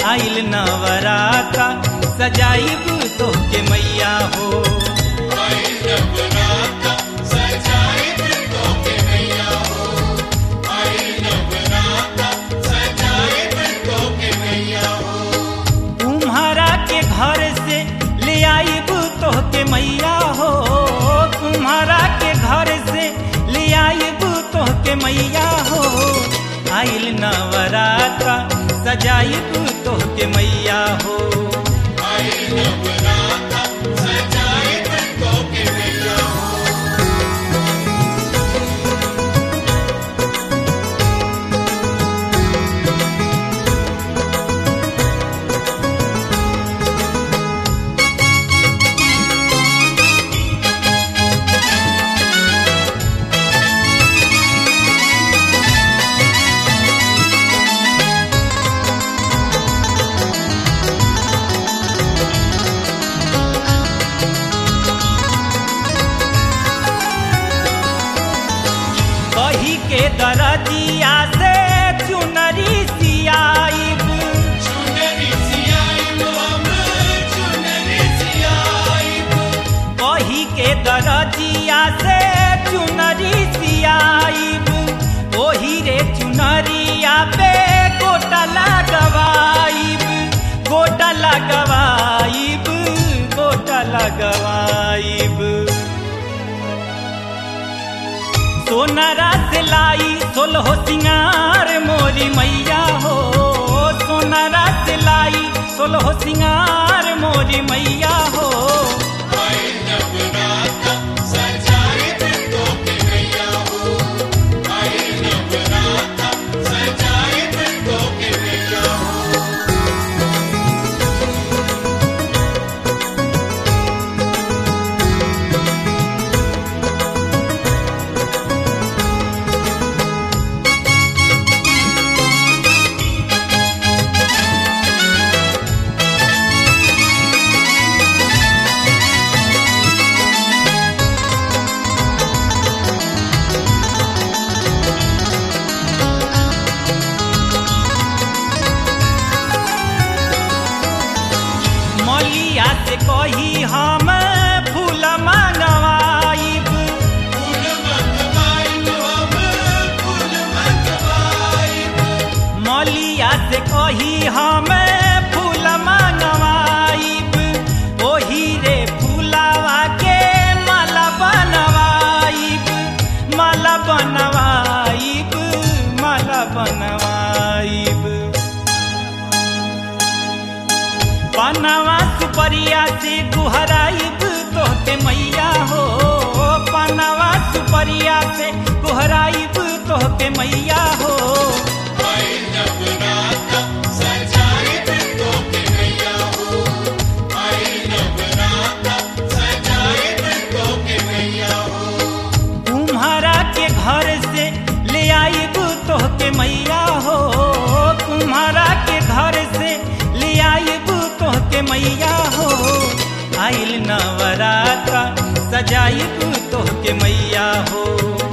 आइल नवराता सजाइब तोहके मैया हो तुम्हारा के घर से ले आइब तोहके मैया हो तुम्हारा के घर से ले आइब तोहके मैया हो आइल नवराता सजाइब तोहके मैया हो कही के दरदिया से चुनरी सियाइब कही के दरदिया से चुनरी सियाइब ओही रे चुनरिया पे गोटा लगवाइब गोटा लगवाइब गोटा लगवाइब सोनारा से लाई सोलहो सिंगार मोरी मैया हो सोनारा से लाई सोलहो सिंगार मोरी मैया हो मलिया से कही हम फूल मंगवाइब मलिया से कही हम फूल मंगवाइब ओही रे फूलावा के माला बनवाइब माला बनवाइब माला बनवाइब पनवा सुपरिया से गुहराइब तोहके मैया हो पनवा सुपरिया से गुहराइब तोहके मैया हो तुम्हारा के घर से ले आइब तोहके मैया हो तुम्हारा के घर से ले आइब तोहके मैया हो आइल नवराता सजाइब तोहके मैया हो